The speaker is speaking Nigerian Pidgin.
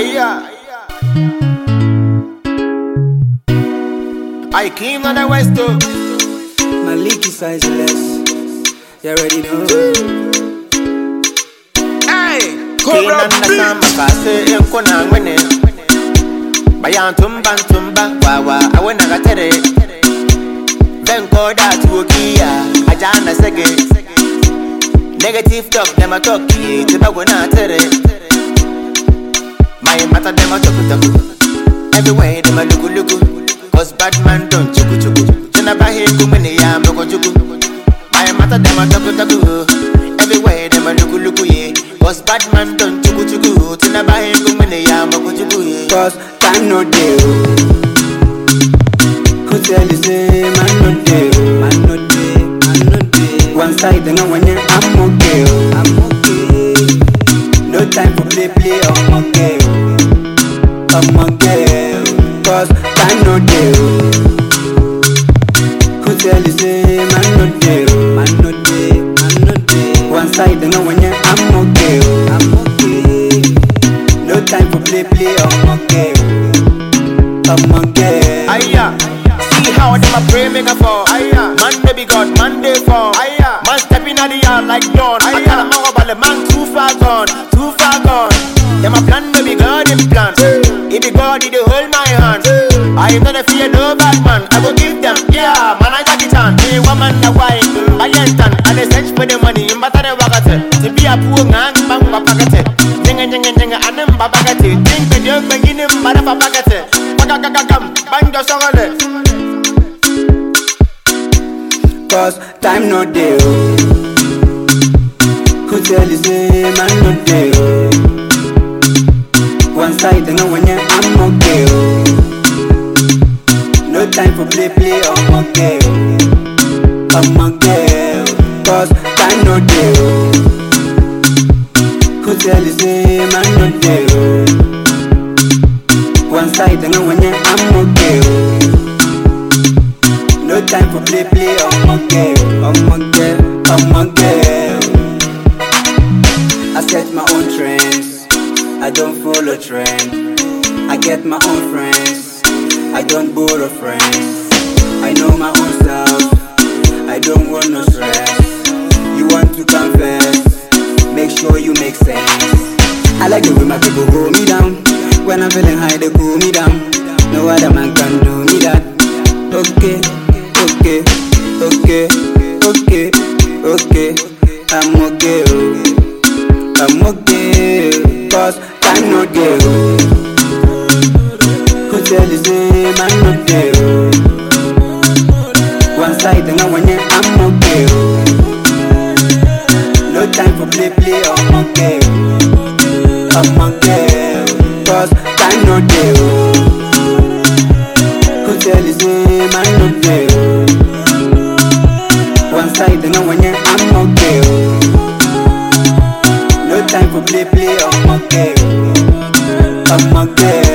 Aya. I came on the west too. My leaky size less. You already know. Hey, Cobra Sama Kase Yankuna Wene. Bayan Tumban Tumba Wawa Awena Gatere. Venko da Tuokia Ajana Sege. Negative talk, them a talk, Tibago na tere. My matter, them a talk, talk. Everywhere, them a look, look. Cause bad man don't chuku chuku. Tinabahi kumini ya moko chuku. My matter, them a talk, talk. Everywhere, them a look, look, yeah. Cause bad man don't chuku chuku. Tinabahi kumini ya moko chuku, yeah. Cause time no deal. Who tell you say man no deal? Man no deal. Man no deal. One side and when you I'm okay. oh. I'm okay. No time for play play. I'm okay. oh. I'm okay. oh. Cause time no deal. Who tell you say man no deal? Man no deal. Man no deal. One side and when you I'm okay. oh. I'm okay. No time for play play. I'm okay. oh. I'm okay. Aya, see how them a pray make a fall. Aya, man they be God, man they fall. Aya, man stepping at the yard like dawn. I tell them all about the man too far gone, too far gone. Them a plan they be God in plan. It be God, it dey hold my hand. I am not a fear no bad man. I will give them, yeah, man I take it on. Me woman the wine, I ain't done. And they search for the money, in matter the wakate. To be a poor man, bang papakate. Nyanga nyanga nyanga, anem babakate. Think the young beginning, mother papakate. Pakakakakam, bang the songole. Cause time no deal. Who tell you say man no deal? One side and when you I'm okay. oh. No time for play play. I'm okay. oh. I'm okay. oh. Cause time no deal. Who tell you say man no deal? One side and when you I'm okay. oh. No time for play play, I'm okay, I'm okay, I'm okay. I set my own trends, I don't follow trend. I get my own friends, I don't borrow friends. I know my own stuff, I don't want no stress. You want to confess, make sure you make sense. I like the way my people hold me down. When I'm feeling high, they cool me down. No other man can do me that. Okay, okay, okay, okay, okay. I'm okay, oh. I'm okay, cause time no deal. Who tell you say man no deal? One side and when you I'm okay, oh. No time for play play, I'm okay. oh. I'm okay, oh. cause time no deal. Who tell you say man no deal? One side and when you I'm okay. oh. No time for play play, I'm okay. oh. I'm okay.